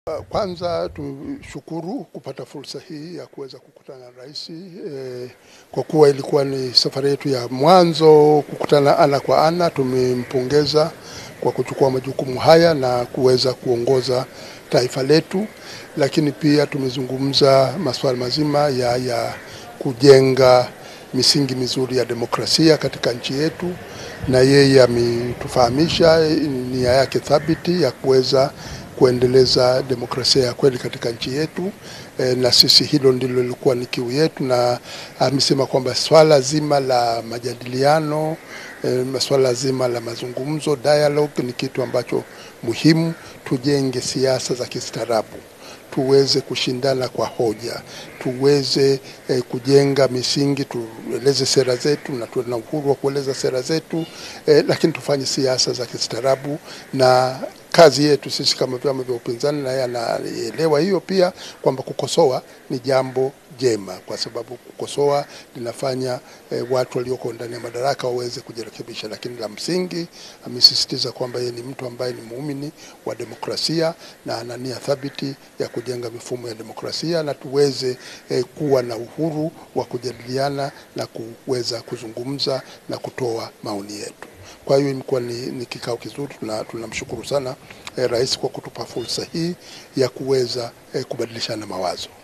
Kwanza tushukuru kupata fursa hii ya kuweza kukutana na rais e, kwa kuwa ilikuwa ni safari yetu ya mwanzo kukutana ana kwa ana. Tumempongeza kwa kuchukua majukumu haya na kuweza kuongoza taifa letu, lakini pia tumezungumza masuala mazima ya, ya kujenga misingi mizuri ya demokrasia katika nchi yetu, na yeye ametufahamisha nia yake thabiti ya kuweza kuendeleza demokrasia ya kweli katika nchi yetu e, na sisi hilo ndilo lilikuwa ni kiu yetu, na amesema kwamba swala zima la majadiliano e, swala zima la mazungumzo dialogue ni kitu ambacho muhimu. Tujenge siasa za kistaarabu tuweze kushindana kwa hoja, tuweze eh, kujenga misingi, tueleze sera zetu na tuwe na uhuru wa kueleza sera zetu eh, lakini tufanye siasa za kistaarabu na kazi yetu sisi kama vyama vya upinzani, naye anaelewa hiyo pia kwamba kukosoa ni jambo jema, kwa sababu kukosoa linafanya eh, watu walioko ndani ya madaraka waweze kujirekebisha. Lakini la msingi amesisitiza kwamba yeye ni mtu ambaye ni muumini wa demokrasia na ana nia thabiti ya kujenga mifumo ya demokrasia na tuweze eh, kuwa na uhuru wa kujadiliana na kuweza kuzungumza na kutoa maoni yetu. Kwa hiyo imekuwa ni, ni kikao kizuri. Tunamshukuru sana eh, rais kwa kutupa fursa hii ya kuweza eh, kubadilishana mawazo.